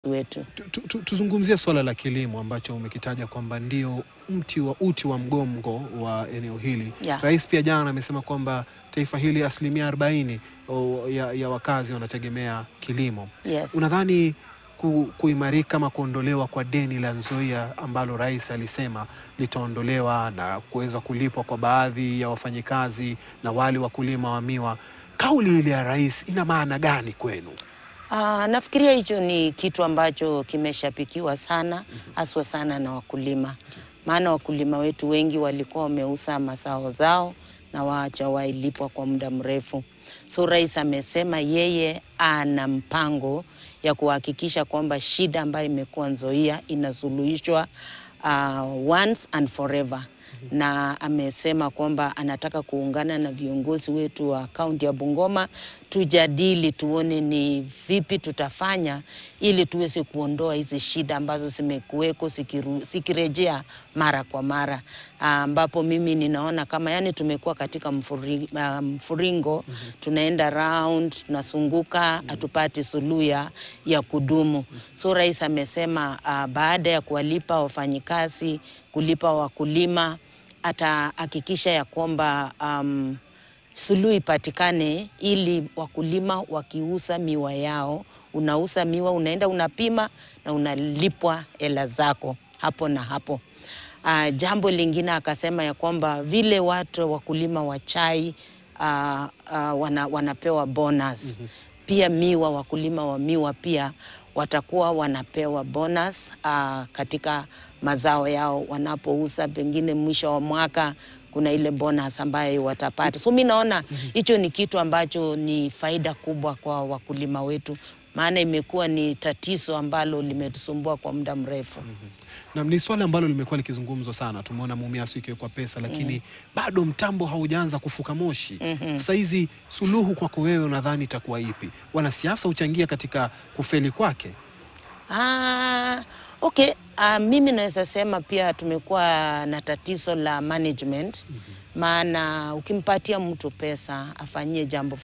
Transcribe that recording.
wetu. Tu- tu- Tuzungumzie swala la kilimo ambacho umekitaja kwamba ndio mti wa uti wa mgongo wa eneo hili. Yeah. Rais pia jana amesema kwamba taifa hili asilimia arobaini o, ya, ya wakazi wanategemea kilimo. Yes. Unadhani ku, kuimarika ama kuondolewa kwa deni la Nzoia ambalo rais alisema litaondolewa na kuweza kulipwa kwa baadhi ya wafanyikazi na wale wakulima wa miwa, kauli ile ya rais ina maana gani kwenu? Ah, nafikiria hicho ni kitu ambacho kimeshapikiwa sana haswa sana na wakulima, maana wakulima wetu wengi walikuwa wameuza mazao zao na waacha wailipwa kwa muda mrefu. So rais amesema yeye ana mpango ya kuhakikisha kwamba shida ambayo imekuwa Nzoia inasuluhishwa uh, once and forever na amesema kwamba anataka kuungana na viongozi wetu wa kaunti ya Bungoma tujadili, tuone ni vipi tutafanya ili tuweze kuondoa hizi shida ambazo zimekuweko zikiru- zikirejea mara kwa mara, Ah, ambapo mimi ninaona kama yani tumekuwa katika mfuri, ah, mfuringo tunaenda round tunazunguka, hatupati suluhu ya ya kudumu. So rais amesema ah, baada ya kuwalipa wafanyikazi, kulipa wakulima atahakikisha ya kwamba um, suluhu ipatikane ili wakulima wakiuza miwa yao, unauza miwa, unaenda unapima na unalipwa hela zako hapo na hapo. Uh, jambo lingine akasema ya kwamba vile watu wakulima wa chai uh, uh, wana, wanapewa bonus pia miwa, wakulima wa miwa pia watakuwa wanapewa bonus uh, katika mazao yao wanapouza, pengine mwisho wa mwaka kuna ile bonus ambayo watapata. So mi naona hicho ni kitu ambacho ni faida kubwa kwa wakulima wetu, maana imekuwa ni tatizo ambalo limetusumbua kwa muda mrefu. na ni swala ambalo limekuwa likizungumzwa sana. Tumeona Mumias ikiwekwa pesa, lakini bado mtambo haujaanza kufuka moshi. Sasa hizi suluhu kwako wewe unadhani itakuwa ipi? Wanasiasa huchangia katika kufeli kwake? Ah, okay. Ah, mimi naweza sema pia tumekuwa na tatizo la management, maana ukimpatia mtu pesa afanyie jambo